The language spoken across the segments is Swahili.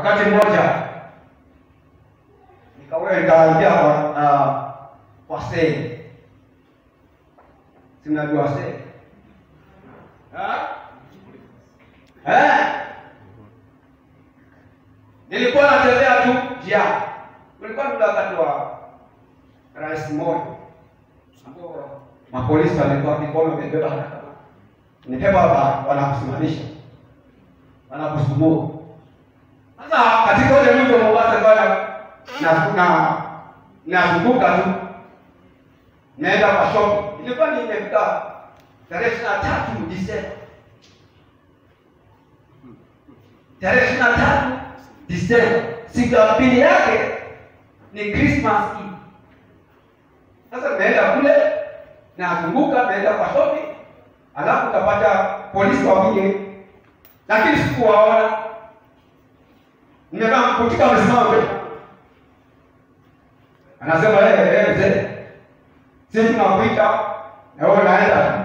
Wakati mmoja nikawe nikaambia kwa uh, wasee, si mnajua wasee eh? Nilikuwa natembea tu njiani, ulikuwa ni wakati wa rais Moi ambao mapolisi walikuwa mikono wamebeba haraka, nibeba hapa, wanakusimamisha wanakusumbua. Sasa katika ule mji wa Mombasa bwana, na na nazunguka tu naenda kwa shopping. Ilikuwa ni imefika tarehe ishirini na tatu Disemba, tarehe ishirini na tatu Disemba, siku ya pili yake ni Christmas Eve. Sasa naenda kule nazunguka, naenda kwa shopping, alafu utapata polisi wawili, lakini sikuwaona. Nimekaa mkutika, amesimama mbele, anasema yeye, yeye mzee, sisi tunakuita na wewe unaenda.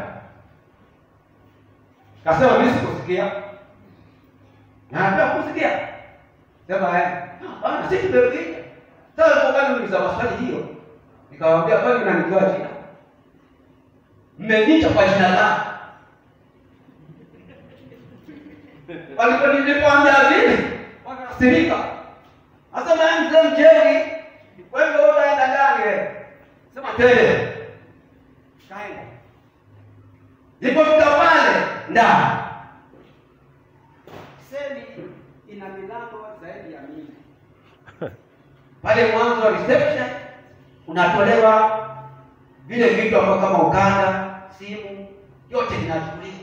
Kasema mimi sikusikia, naambia kusikia, sema eh, bana, sisi tumekuita. Sasa kwa gani mniuliza maswali hiyo? Nikamwambia kwani mnanijua jina? Mmeniita kwa jina langu. Walipo nilipoambia vile, wakasirika. Sasa mimi mzee mjeni, kwa hivyo wewe unaenda ndani wewe. Sema tele. Kaenda. Nilipofika pale ndani. Seli ina milango zaidi ya mia. Pale mwanzo wa reception unatolewa vile vitu ambavyo kama ukanda, simu, yote vinachukuliwa.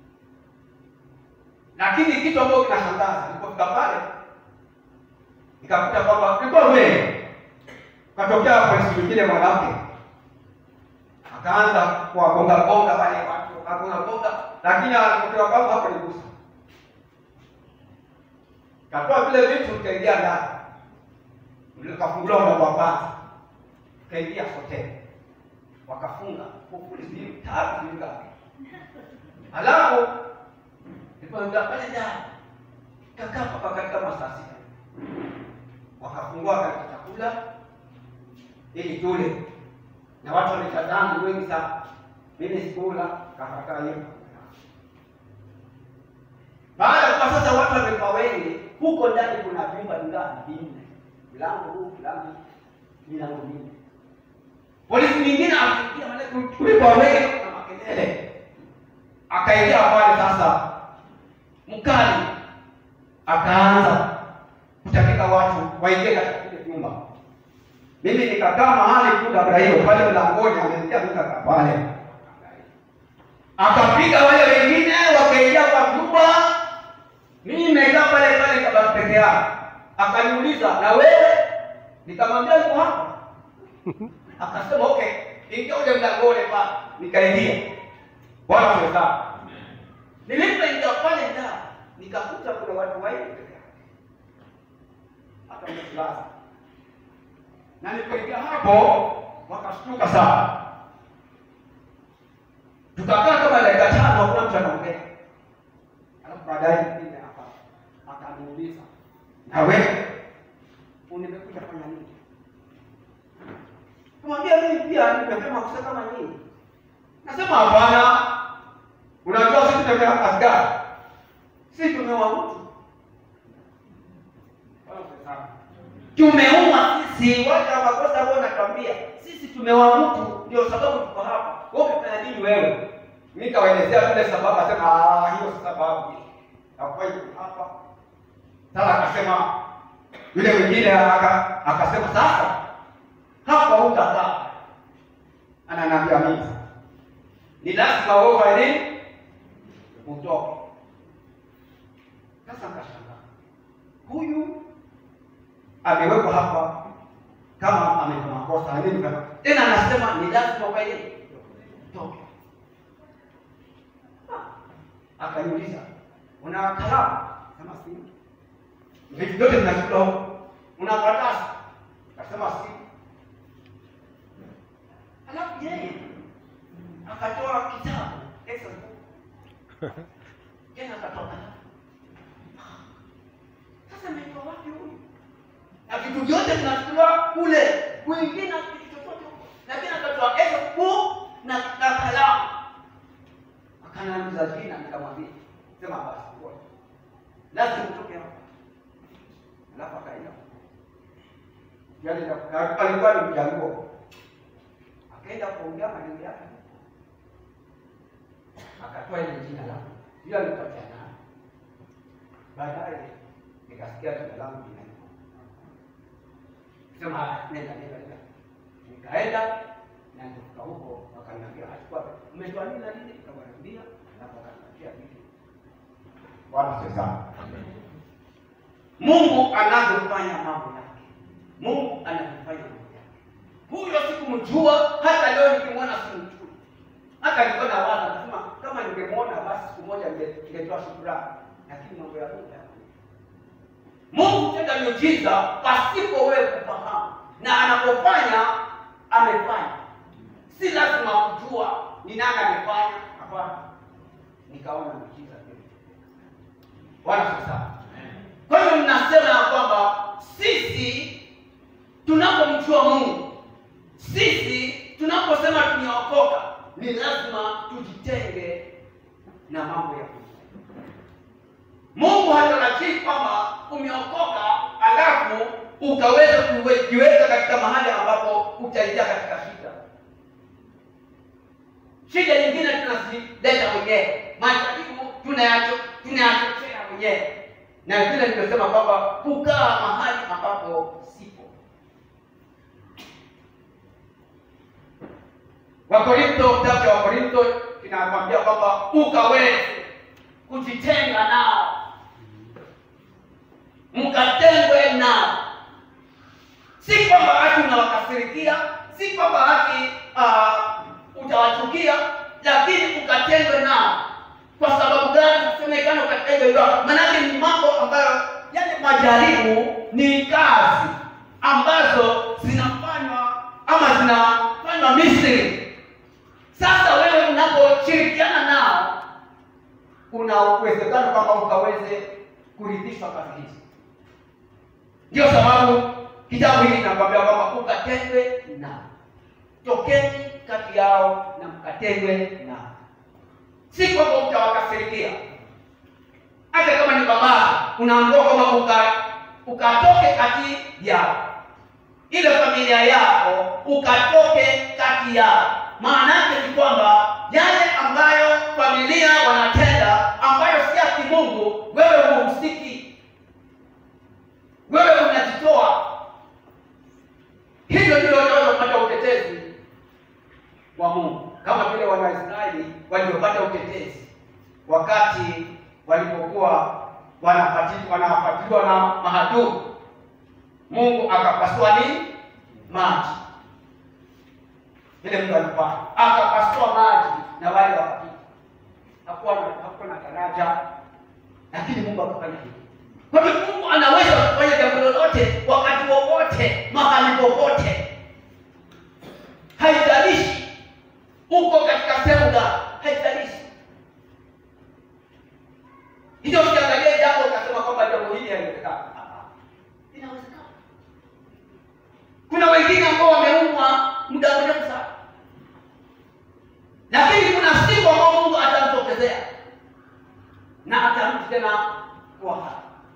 Lakini kitu ambacho kinashangaza, nilipofika pale nikakuta kwamba kulikuwa wengi, katokea polisi mwingine mwanamke akaanza kuwagonga gonga wale watu, akagonga gonga, lakini alipofika kwangu hapo nigusa, katoa vile vitu, nikaingia ndani, nikafunguliwa mlango wa kwanza, kaingia hoteli wakafunga kufuli sijui tatu sijui ngapi, halafu nilipoingia pale ndani kakaa mpaka katika masaa sita, wakafungua katika chakula ili tule, na watu wametazama wengi sana. Mimi sikula, kakakaa hiyo. Baada ya kuwa sasa watu wamekuwa wengi, huko ndani kuna vyumba vingapi? Vinne, mlango huu, mlango milango minne polisi mwingine akaingia pale kulikuwa wengi na makelele, akaingia pale sasa, mkali akaanza kutaka watu waingie katika kile nyumba. Mimi nikakaa mahali tu dabra hiyo pale mlangoni, ameingia nikakaa pale, akapiga wale wengine wakaingia kwa nyumba. Mimi nimekaa pale pale kama peke yangu, akaniuliza na wewe? Nikamwambia niko hapa akasema okay, ingia ule mlangoni pale. Nikaingia, Bwana asifiwe sana. Nilipoingia pale ndani nikakuta kuna watu wengi peke yake, hata mfulana, na nilipoingia hapo wakashtuka sana. Tukakaa kama dakika tano, hakuna mtu anaongea, alafu baadaye mwingine hapa akaniuliza, na wewe nimekuja fanya nini? Kumwambia mimi pia nimesema kusa kama nini? Nasema hapana. Unajua sisi tumea askari. Sisi tumeua mtu. Tumeua sisi watu wa makosa ambao natuambia. Sisi tumeua mtu ndio sababu tuko hapa. Wewe umefanya nini wewe? Mimi kawaelezea vile sababu asema ah hiyo si sababu. Hakuwahi hapa. Sasa akasema yule mwingine aka akasema sasa hapa utakaa. Ananiambia mimi ni lazima wewe ufanye nini? Utoke. Sasa nikashangaa, huyu amewekwa hapa kama amefanya makosa na nini kama tena, anasema ni lazima ufanye nini? Utoke. Akaniuliza, una kalamu? Sema si. Vitu vyote vinachukua huko. Una karatasi? Akasema si. Alafu yeye akatoa kitabu Exodus book. Tena akatoka. Sasa mimi ametoa wapi huyu? Na vitu vyote vinachukuliwa kule, kuingia na kitu chochote huko, lakini akatoa elfu na na kalamu, akaniuliza jina, nikamwambia sema basi, ngoja lazima utoke hapa, alafu akaenda yale na- alikuwa ni mjango, akaenda kuongea maneno yake, akatoa ile jina langu, hiyo alipatia nayo. Baadaye nikasikia jina langu linaitwa, sema "Ah, nenda nenda nenda, nikaenda na nikafika huko, wakaniambia achukua, umetoa nini na nini, nikamwambia, alafu akanipatia vitu. Bwana asifiwe sana. Mungu anavyofanya mambo yake, Mungu anavyofanya mambo yake. Huyo sikumjua, hata leo nikimwona simjui. Hata nilikuwa na waza nasema kama ningemwona basi siku moja ninge- ningetoa shukrani, lakini mambo ya Mungu yako. Mungu hutenda miujiza pasipo wewe kufahamu, na anapofanya amefanya, si lazima kujua ni nani amefanya. Hapana, nikaona miujiza kweli. Bwana asifiwe sana. Kwa hiyo mnasema ya kwamba sisi tunapomjua Mungu, sisi tunaposema tumeokoka, ni lazima tujitenge na mambo ya Mungu. Mungu hatarajii kwamba umeokoka alafu ukaweza kujiweka katika mahali ambapo utaingia katika shida. Shida nyingine tunazileta wenyewe, majaribu tunayacho- tunayachochea wenyewe, na vile nimesema kwamba kukaa mahali ambapo sipo. Wakorinto, kitabu cha Wakorinto kinakwambia kwamba ukaweze kujitenga nao, mkatengwe nao. Si kwamba hati unawakasirikia, si kwamba hati uh, utawachukia, lakini ukatengwe nao. Kwa sababu gani nasemekana ukatengwe nao? Maanake ni mambo ambayo yale majaribu ni kazi ambazo zinafanywa ama zinafanywa Misri. Sasa wewe unaposhirikiana nao, kuna uwezekano kwamba ukaweze kurithishwa kazi hizi. Ndio sababu kitabu hiki kinakwambia kwamba ukatengwe nao, tokeni kati yao na mkatengwe nao. Si kwamba utawakasirikia, hata kama ni baba, unaambiwa kwamba uka ukatoke kati yao, ile familia yako ukatoke kati yao. Maana yake ni kwamba yale ambayo familia wanatenda ambayo si ya kimungu, wewe huhusiki, wewe unajitoa. Hivyo ndio unaweza kupata utetezi wa Mungu, kama vile Wanaisraeli waliopata utetezi wakati walipokuwa wanafati- wanafuatiliwa na mahadui. Mungu akapasua nini? Maji vile mtu alifanya, akapasua maji na wale wakapita. Hakuwa na hakuwa na daraja, lakini Mungu akafanya hivyo. Kwa hivyo Mungu anaweza kufanya jambo lolote wakati wowote, mahali popote, haijalishi uko katika sehemu gani, haijalishi. Hivyo ukiangalia jambo ukasema kwamba jambo hili haliwezekani, Ah, inawezekana. Kuna wengine ambao wameumwa muda mrefu sana, lakini kuna siku ambao Mungu atamtokezea na atarudi tena kuwa hai.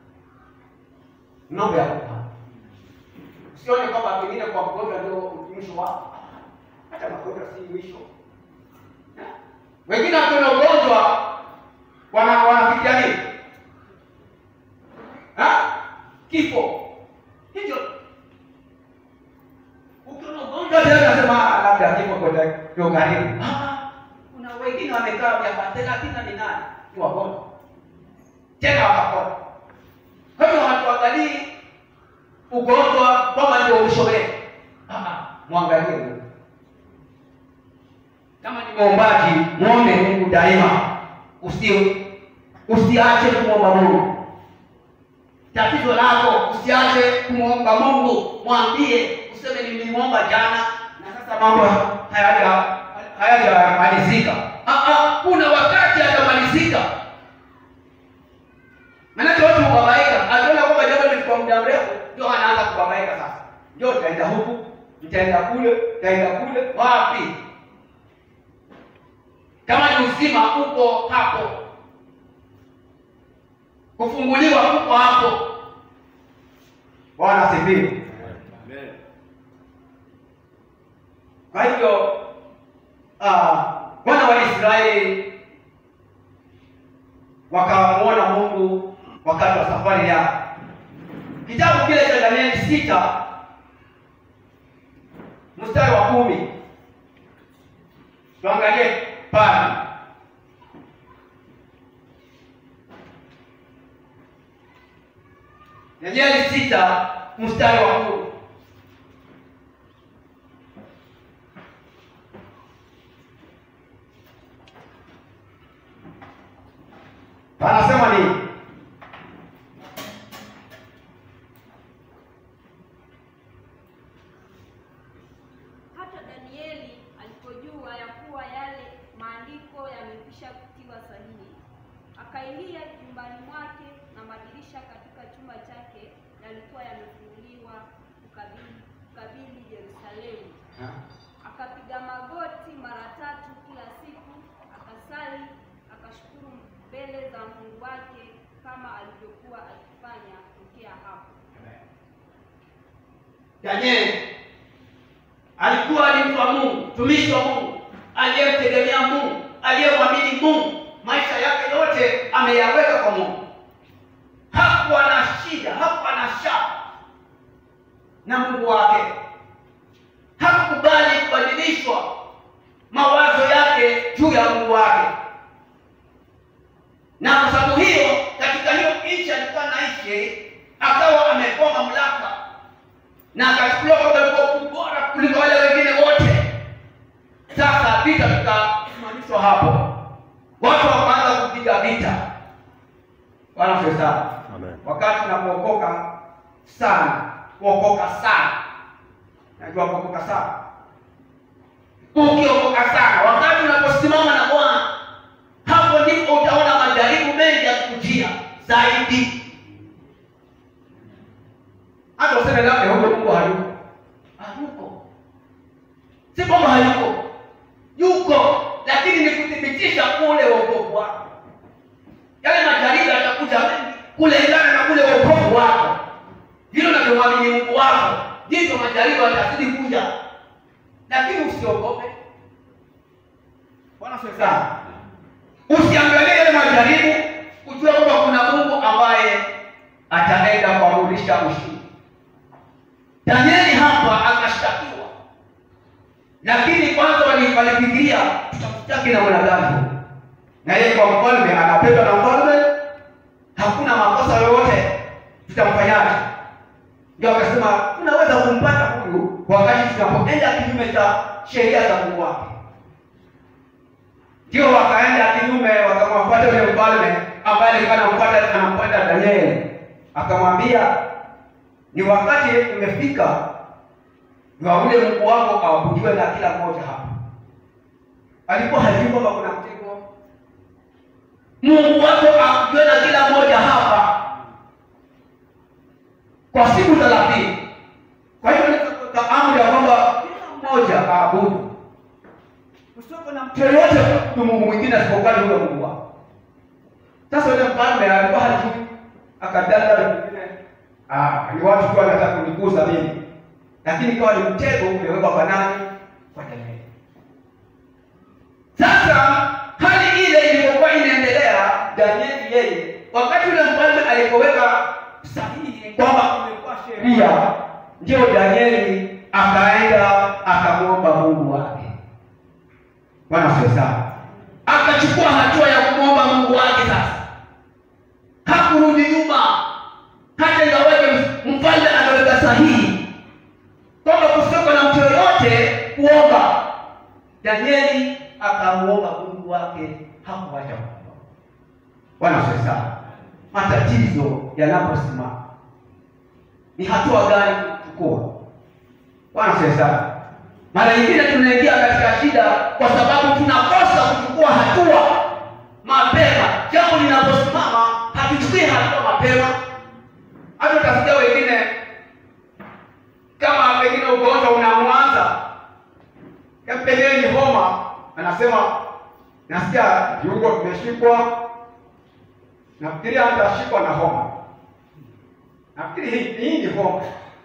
Mambo ya kupa, usione kwamba pengine kwa mgonjwa ndio mwisho wako. Hata magonjwa si mwisho. Wengine wakiwa na ugonjwa wana wanafikia nini? Ha? Kifo. Hivyo ukiona ugonjwa tena unasema "Ah, labda kifo kwa ndio karibu. Ah, Kuna wengine wamekaa miaka thelathini na minane ni wagonjwa tena wakapona. Kwa hiyo hatuangalii ugonjwa kwamba ndio mwisho wetu. Ah, ah, Mwangalie Mungu. Kama ni mwombaji, muombe Mungu daima, usi usiache kumwomba Mungu. Tatizo lako usiache kumwomba Mungu, mwambie, useme nilimwomba jana na sasa mambo hayaja hayajamalizika. Ah, ah, kuna wakati yatamalizika. Maanake watu hubabaika, akiona kwamba jambo lilikuwa mtaenda huku, mtaenda kule, mtaenda kule, wapi? Kama ni uzima uko hapo, kufunguliwa uko hapo. Bwana asifiwe. Kwa hivyo ah, wana wa Israeli wakamwona Mungu wakati wa safari yao. Kitabu kile cha Danieli sita mstari wa kumi tuangalie pale. Danieli sita mstari wa kumi Anasema nini? Hata Danieli alipojua ya kuwa yale maandiko yamekwisha kutiwa sahihi, akaingia nyumbani mwake, na madirisha katika chumba chake yalikuwa yamefunguliwa kukabili kukabili Yerusalemu. Akapiga magoti mara tatu kila siku, akasali, akashukuru mbele za Mungu wake kama alivyokuwa akifanya tokea hapo. Danieli alikuwa ni mtu wa Mungu, mtumishi wa Mungu, aliyemtegemea Mungu, aliyemwamini Mungu, maisha yake yote ameyaweka kwa Mungu. Hakuwa na shida, hakuwa na shaka na Mungu wake, hakukubali kubadilishwa mawazo yake juu ya Mungu wake, na kwa sababu hiyo, katika hiyo nchi alikuwa anaishi, akawa amepewa mamlaka na akachukuliwa kwamba alikuwa bora kuliko wale wengine wote. Sasa vita vikasimamishwa hapo, watu wakaanza kupiga vita. Bwana asifiwe sana. Amen. Wakati unapookoka sana, kuokoka sana, najua kuokoka sana, ukiokoka sana, wakati unaposimama na Bwana, hapo ndipo utaona majaribu mengi yakikujia zaidi hata useme labda huko Mungu hayuko. Hayuko. Si kwamba hayuko. Yuko, lakini ni kuthibitisha kule wokovu wako. Yale majaribu yatakuja mengi kulingana na kule wokovu wako. Hilo unavyomwamini Mungu wako, ndivyo majaribu yatazidi kuja. Lakini usiogope. Bwana asifiwe sana. Usiangalie yale majaribu, ujue kwamba kuna Mungu ambaye ataenda kuamrisha ushindi. Danieli hapa akashtakiwa, lakini kwanza wali- walifikiria tutamshtaki na mwanadamu, na yeye kwa mfalme anapendwa na mfalme, hakuna makosa yoyote, tutamfanyaje? Ndio akasema tunaweza kumpata huyu wakati tunapoenda kinyume cha sheria za Mungu wake. Ndio wakaenda kinyume, wakamfuata yule mfalme ambaye alikuwa anamfuata anampenda Danieli, akamwambia ni wakati umefika wa ule Mungu wako awabudiwe na kila mmoja hapa. Alikuwa hajui kwamba kuna mtego. Mungu wako aabudiwe na kila mmoja hapa kwa siku thelathini. Kwa hiyo nikatoka amri ya kwamba kila mmoja aabudu, usiwepo na mtu yoyote kuabudu Mungu mwingine asipokuwa ni yule Mungu wako. Sasa yule mfalme alikuwa hajui, akadanda vingine Ah, ni watu tu wanataka kunikuza mimi, lakini ikawa ni mtego umewekwa kwa nani? Kwa Danieli. Sasa hali ile ilipokuwa inaendelea, Danieli yeye, wakati yule mfalme alipoweka sahihi kwamba umekuwa sheria, ndio Danieli akaenda akamwomba Mungu wake. Bwana asifiwe sana. Akachukua hatua ya kumwomba Mungu wake. Sasa hakurudi nyuma hata ingawaje mfalme anaweka sahihi kwamba kusiwepo na mtu yoyote kuomba, Danieli akamuomba Mungu wake, hakuacha kuomba. Bwana asifiwe sana. Matatizo yanaposimama ni hatua gani kuchukua? Bwana asifiwe sana. Mara nyingine tunaingia katika shida kwa sababu tunakosa kuchukua hatua mapema. Jambo linaposimama hatuchukui hatua mapema hata utasikia wengine kama pengine nasikia viungo vimeshikwa, nafikiri hata ashikwa na homa. Nafikiri hii hii ni homa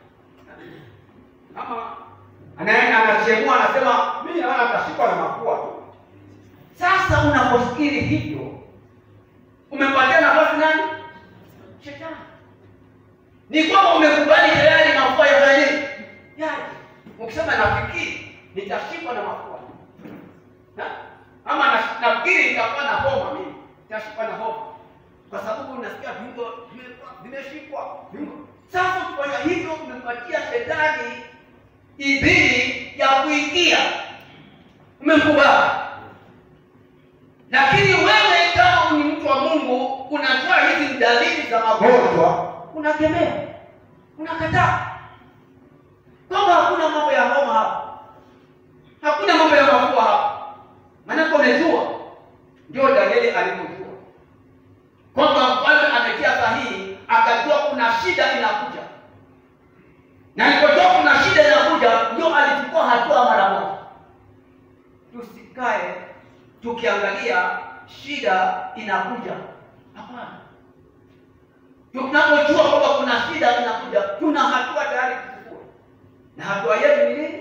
ama anaenda anachemua, anasema mimi naona atashikwa na mafua tu. Sasa unapofikiri hivyo, umempatia nafasi nani? Shetani. Ni kwamba umekubali tayari mafua ya nini? Yaje. Ukisema nafikiri nitashikwa na mafua. Na? Ama na- nafikiri nitakuwa na homa mimi. Nitashikwa na homa. Kwa sababu unasikia viungo vimekuwa- vimeshikwa. Viungo. Sasa ukifanya hivyo umempatia shetani idhini ya kuingia. Umemkubali. Lakini wewe kama ni mtu wa Mungu, unajua hizi ni dalili za magonjwa, unakemea, unakataa kwamba hakuna mambo ya homa hapa, hakuna mambo ya mafua hapa. Maanake umejua, ndio Danieli alipojua kwamba mfalme ametia sahihi, akajua kuna shida inakuja, na alipojua kuna shida inakuja, ndio alichukua hatua mara moja. Tusikae tukiangalia shida inakuja. Hapana, tunapojua kwamba kuna shida inakuja, tuna hatua tayari kuchukua, na hatua yetu ni nini?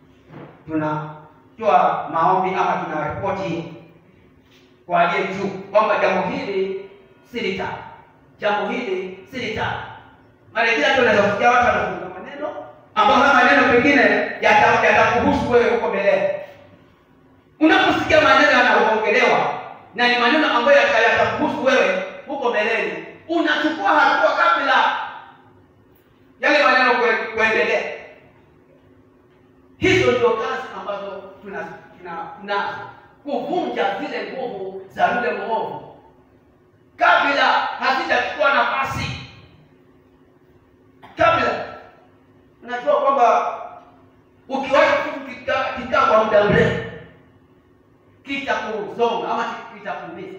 Tunatoa maombi ama tuna ripoti kwa aliye juu kwamba jambo hili si litaki, jambo hili si litaki. Mara nyingine hata unaweza kusikia watu wanazungumza maneno ambayo haya maneno pengine yata- yatakuhusu wewe huko mbeleni unaposikia maneno yanaongelewa na ni maneno ambayo yata- yatakuhusu wewe huko mbeleni, unachukua hatua kabla yale maneno kue- kuendelea. Hizo ndio kazi ambazo tuna tuna- tunazo kuvunja zile nguvu za yule mwovu kabla hazijachukua nafasi, kabla unajua kwamba ukiwacha kitu kikaa kikaa kwa muda mrefu kitakusonga ama kitakuumiza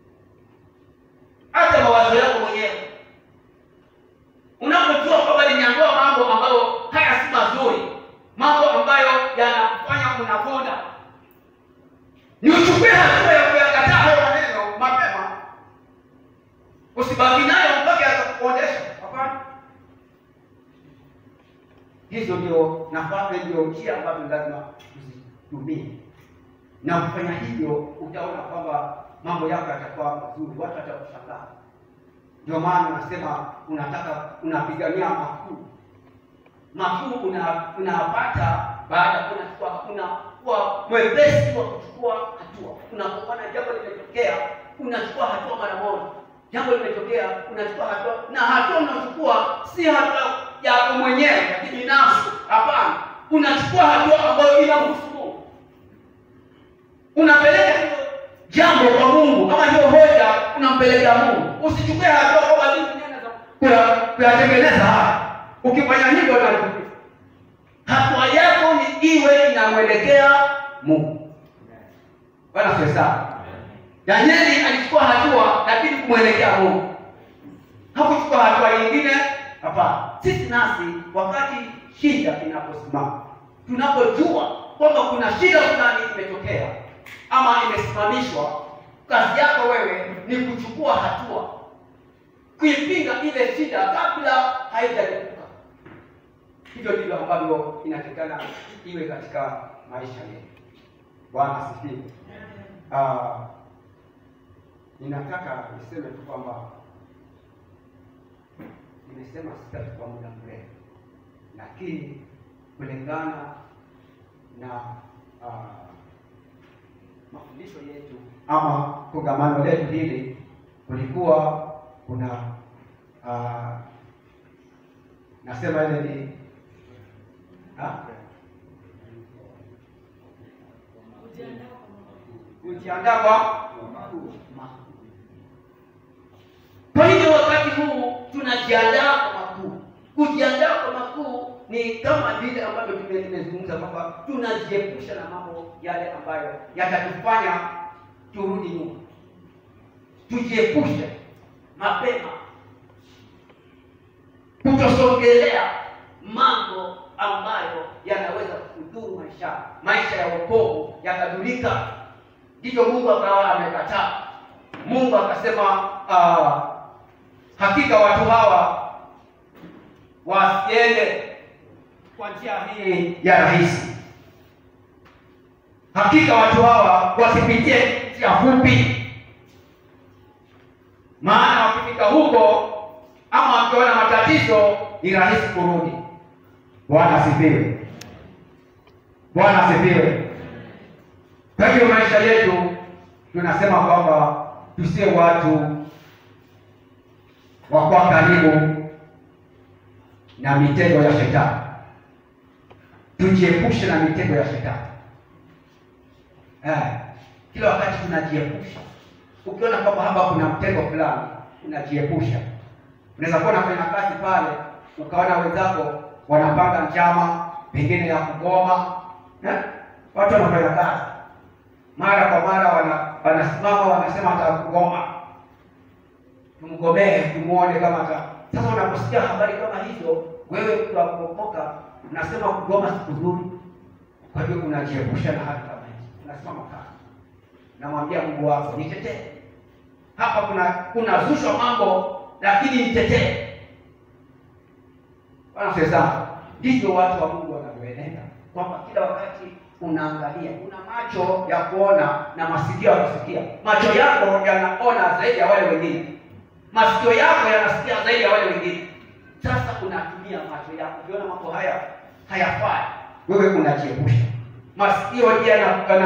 hata mawazo yako mwenyewe. Unapojua kwamba nimeambiwa mambo ambayo haya si mazuri, mambo ambayo yanafanya unakonda, ni uchukue hatua ya kuyakataa hayo maneno mapema, usibaki nayo mpaka yatakuondesha. Hapana, hizo ndio nafasi, ndio njia ambazo lazima tuzitumie na kufanya hivyo utaona kwamba mambo yako yatakuwa mazuri, watu watakushangaa. Ndio maana unasema unataka unapigania makuu, makuu una- unapata baada ya kuwa unakuwa mwepesi wa kuchukua hatua. Unapoona jambo limetokea, unachukua hatua mara moja. Jambo limetokea, unachukua hatua, na hatua unaochukua si hatua yako mwenyewe ya kibinafsi. Hapana, unachukua hatua ambayo inahusu Mungu unapeleka hilo jambo kwa Mungu, kama hiyo hoja unampelekea Mungu. Usichukue hatua kwamba mimi mwenyewe naweza kuya- kuyatengeneza haya. Ukifanya hivyo unachukia. Hatua yako ni iwe inamwelekea Mungu. Bwana asifiwe sana. Danieli alichukua hatua lakini kumwelekea Mungu, hakuchukua hatua nyingine. Hapana. Sisi nasi wakati shida inaposimama, tunapojua kwamba kuna shida fulani imetokea ama imesimamishwa, kazi yako wewe ni kuchukua hatua kuipinga ile shida kabla haijalipuka. Hivyo ndivyo ambavyo inatakikana iwe katika maisha yetu. Bwana asifiwe. Ah, ninataka niseme tu kwamba nimesema sitachukua muda mrefu, lakini kulingana na ah, mafundisho yetu ama kongamano letu hili, kulikuwa kuna ah, nasema ile ni ah? kujiandaa kwa makuu. Kwa hivyo wakati huu tunajiandaa kwa makuu. Kujiandaa kwa makuu ni kama vile ambavyo tume- tumezungumza kwamba tunajiepusha na mambo yale ambayo yatatufanya turudi nyuma, tujiepushe mapema kutosongelea mambo ambayo yanaweza kudhuru maisha maisha ya wokovu yakadhurika. ndivyo Mungu akawa amekataa. Mungu akasema uh, hakika watu hawa wasiende kwa njia hii ya rahisi, hakika watu hawa wasipitie njia fupi, maana wakifika huko ama wakiona matatizo ni rahisi kurudi. Bwana asifiwe. Bwana asifiwe. Kwa hiyo maisha yetu tunasema kwamba tusiwe watu wa kwa karibu na mitego ya shetani, tujiepushe na mitego ya shetani. Eh, kila wakati tunajiepusha. Ukiona kwamba hapa kuna mtego fulani, unajiepusha. Unaweza kuwa unafanya kazi pale, ukaona wenzako wanapanga njama pengine ya kugoma eh? Watu wanafanya kazi mara kwa mara wana, wanasimama wanasema atakugoma, tumgomee tumuone kama ata. Sasa unaposikia habari kama hizo, wewe tunapokoka unasema kugoma siku nzuri. Kwa hiyo unajiepusha na hali kama hizo, unasimama kazi, namwambia Mungu wako nitetee hapa, kuna kuna zushwa mambo, lakini nitetee. Bwana sasa, ndivyo watu wa Mungu wanavyoenenda, kwamba kila wakati unaangalia, una macho ya kuona na masikio ya kusikia. Macho yako yanaona zaidi ya wale wengine, masikio yako yanasikia zaidi ya wale wengine. Sasa unatumia macho yako, ukiona mambo haya hayafai, wewe unajiepusha. Masikio je,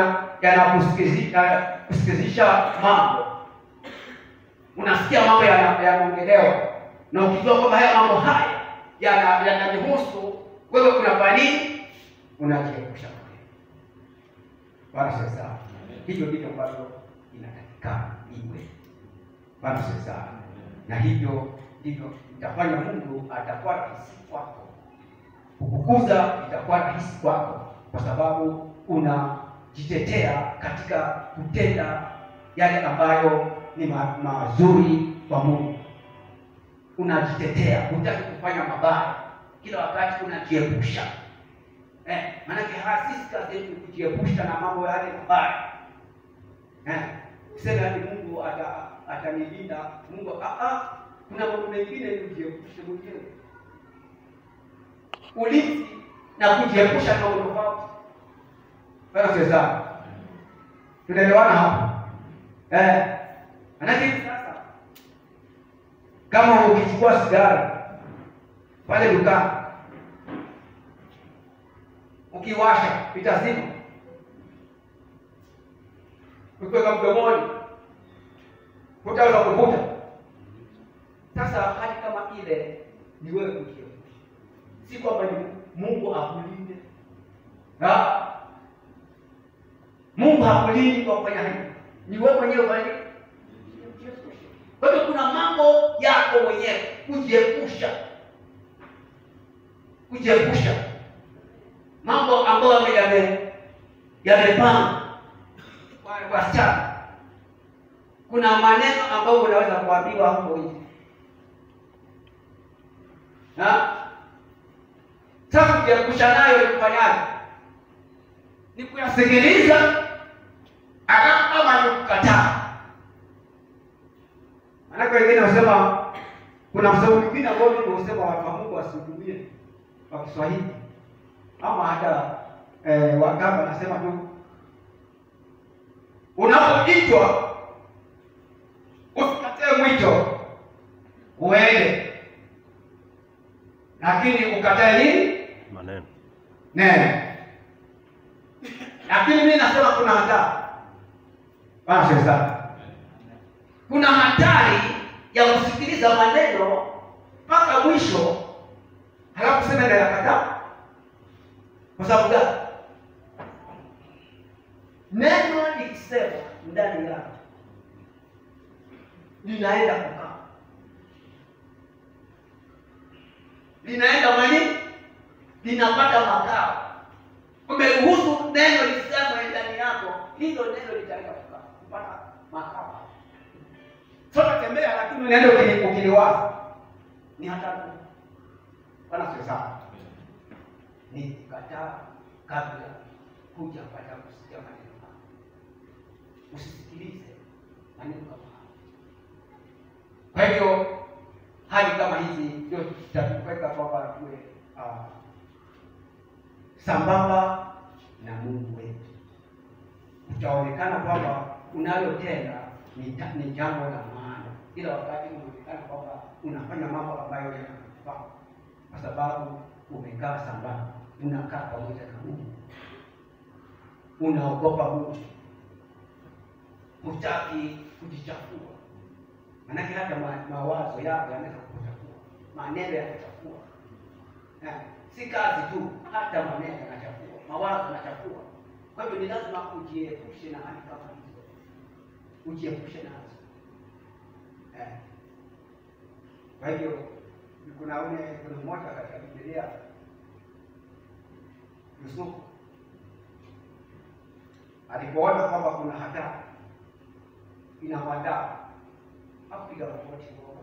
yanakusikizisha mambo, unasikia mambo yanaongelewa, na ukijua kwamba haya mambo haya yananihusu wewe, unafanya nini? Unajiepusha. Bwana sasa, hivyo ndivyo ambavyo inatakikana iwe. Bwana sasa, na hivyo ndivyo itafanya Mungu atakuwa rahisi kwako, kukukuza itakuwa rahisi kwako, kwa sababu unajitetea katika kutenda yale ambayo ni ma mazuri kwa Mungu. Unajitetea, hutaki kufanya mabaya, kila wakati unajiepusha Eh, maanake sisi kazi yetu kujiepusha na mambo yale mabaya. Eh, useme hadi Mungu atanilinda ata Mungu ah ah, kuna mambo mengine ni kujiepusha mwenyewe. Ulinzi na kujiepusha na mambo tofauti. Bwana sasa. Tunaelewana hapa? Eh, maanake sasa kama ukichukua sigara pale dukani ukiwasha itazima, ukiweka mdomoni hutaweza kuvuta. Sasa hali kama ile ni wewe kujiepusha, si kwamba ni Mungu akulinde. Mungu hakulindi kwa kufanya hivi, ni wewe mwenyewe fanya Kwa hiyo kuna mambo yako mwenyewe kujiepusha, kujiepusha mambo ambayo yame yamepanga wasichana. Kuna maneno ambayo unaweza kuambiwa hapo nje, sasa kujiepusha nayo ni kufanyaje? Ni kuyasikiliza ama ni kukataa? Maanake wengine wasema, kuna msemo mwingine ambao usema watu wa Mungu wasihudumie kwa Kiswahili ama hata eh, Wagamba nasema tu, unapoitwa usikatae mwito uende, lakini ukatae nini? Maneno. Neno. Lakini mimi nasema kuna hatari bana, sasa kuna hatari ya kusikiliza maneno mpaka mwisho, halafu sema nayakataa kwa sababu gani? Neno likisema ndani yako linaenda kukaa, linaenda mani, linapata makao. Umeruhusu neno lisemwe ndani yako, hilo neno litaenda kukaa kupata makao. Sasa tembea, lakini neno ukiliwaza ni hatari. Bwana sio sawa ni kukataa kabla huja pata kusikia maneno hayo. usisikilize maneno kama hayo. Kwa hivyo hali kama hizi ndio zitatuweka kwamba tuwe ah, sambamba na Mungu wetu. Utaonekana kwamba unalotenda ni ta- ni jambo la maana, ila wakati unaonekana kwamba unafanya mambo ambayo yanakufaa, kwa sababu umekaa sambamba, unakaa pamoja na Mungu, unaogopa Mungu, hutaki kujichafua. Maanake hata ma- mawazo yako yanaweza kukuchafua, maneno yanakuchafua. Eh, si kazi tu, hata maneno yanachafua, mawazo yanachafua. Kwa hivyo ni lazima ujiepushe na hali kama hizo, ujiepushe nazo. Eh, kwa hivyo kuna ule kuna mmoja katika Biblia Yusufu alipoona kwamba kuna hatari inamwandaa hakupiga magoti kuomba,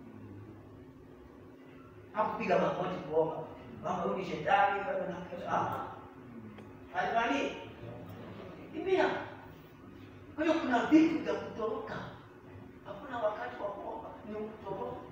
hakupiga magoti kuomba kwamba huyu ni shetani bado na ah, alifanya kimbia. Kwa hiyo kuna vitu vya kutoroka, hakuna wakati wa kuomba, ni kutoroka.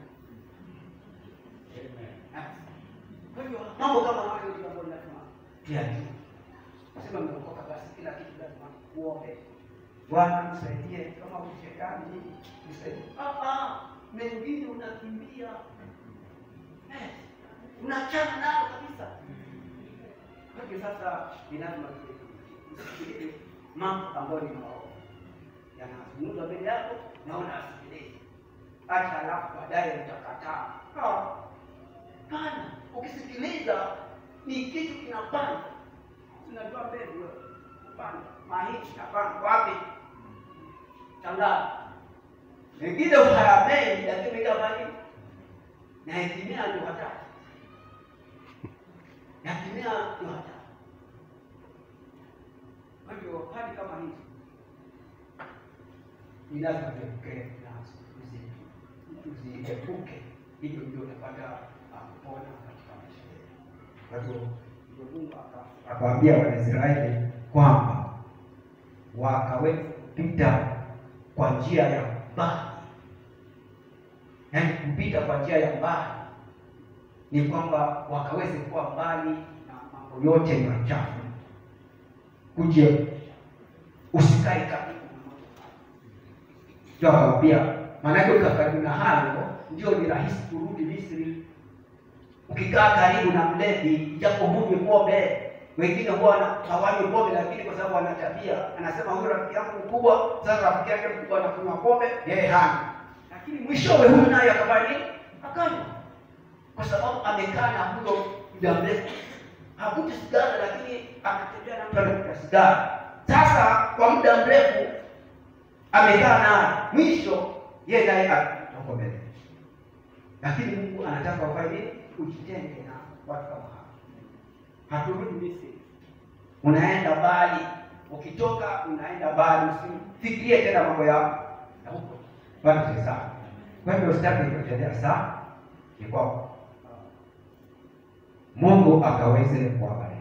Kwa hivyo mambo kama hayo ndio ambayo lazima tuyajue. Sema mmeokoka, basi kila kitu lazima uombe. Bwana nisaidie, kama ushetani hivi nisaidie. Ah, ah, mengine unakimbia eh, unachana nayo kabisa. Kwa hivyo sasa ni lazima usikilize mambo ambayo ni maovu yanazungumzwa mbele yako na unasikiliza, hata alafu baadaye utakataa. Ah, Pana, ukisikiliza ni kitu kinapanda. Unajua mbegu wewe, kupanda mahindi napanda wapi? Tangaa mengine hayamei, lakini kama hivi na hekimia ndio hatari, na hekimia ndio hatari. Kwa hivyo hali kama hizi ni lazima tuepuke nazo, tuzi- tuziepuke, hivyo ndio utapata ah, kupona katika maisha yetu. Kwa hivyo ndio Mungu aka- akawaambia Wanaisraeli kwamba wakaweza kupita kwa njia ya mbali, yaani kupita kwa njia ya mbali ni kwamba wakaweze kuwa mbali na mambo yote machafu, kujiepusha, usikae karibu na mambo hayo. Ndio akawaambia, maanake ukikaa karibu na hayo ndio ni rahisi kurudi Misri. Ukikaa karibu na mlevi, japo hunywi pombe, wengine huwa wana- hawanywi pombe, lakini kwa sababu wana tabia, anasema huyu rafiki yangu mkubwa, sasa rafiki yake mkubwa anakunywa pombe, yeye hana, lakini mwishowe huyu naye akafanya nini? Akanywa, kwa sababu amekaa na huyo muda mrefu. Havuti sigara, lakini akatembea na mtu anavuta sigara. Sasa kwa muda mrefu amekaa naye, mwisho yeye naye atoko mbele. Lakini Mungu anataka wafanye nini? Ujitenge na watu kama hao. Haturudi Misri, unaenda mbali. Ukitoka unaenda mbali, usifikirie tena mambo ya ya huko. Bwana si sana. Kwa hivyo sitaki kuendelea sana, ni kwamba Mungu akaweze kuwabariki.